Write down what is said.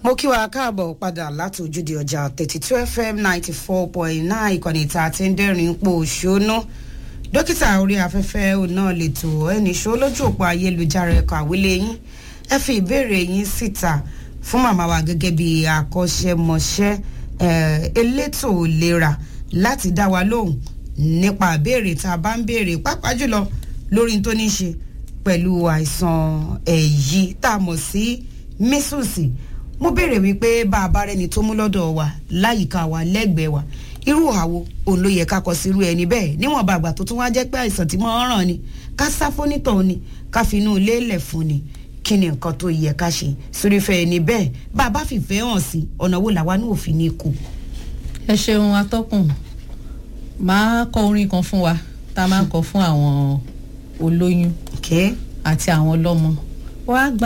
mo kí wa káàbọ̀ padà láti ojúde ọjà thirty two fm ninety four point nine ìkànnì tá a ti ń dẹ́rìn pò ṣónú dókítà orí afẹ́fẹ́ òun náà lè tò ẹnì ṣó lójú òpó ayélujára ẹ̀kọ́ àwílé yín ẹ fi ìbéèrè yín síta fún màmá wa gẹ́gẹ́ bí akọ́ṣẹ́mọṣẹ́ elétò ìlera láti dá wa lóhùn nípa ìbéèrè tá a bá ń béèrè pàápàá jùlọ lórí tó ní í ṣe pẹ̀lú àìsàn ẹ̀yí tá a mọ̀ sí mísùsì mo béèrè wípé bá a bá rẹni tó mú lọ́dọ̀ wa láyìíká wa lẹ́gbẹ̀ẹ́ wa irú àwo òun ló yẹ ká kọ sí irú ẹni bẹ́ẹ̀ níwọ̀n bá àgbà tó tún wá jẹ́ pé àìsàn tí mo ràn ni ká sá fónítọ̀ ni ká fi inú ilé lẹ̀ fún ni kí ni nǹkan tó yẹ ká ṣe sórífẹ́ ẹni bẹ́ẹ̀ bá a bá fìfẹ́ hàn sí ọ̀nà wo làwa náà òfin ní kù. ẹ ṣeun atọ́kùn máa kọ orin kan fún wa tá a máa ń kọ fún àwọn olóyún àti àwọn ọlọ́mọ wàá gba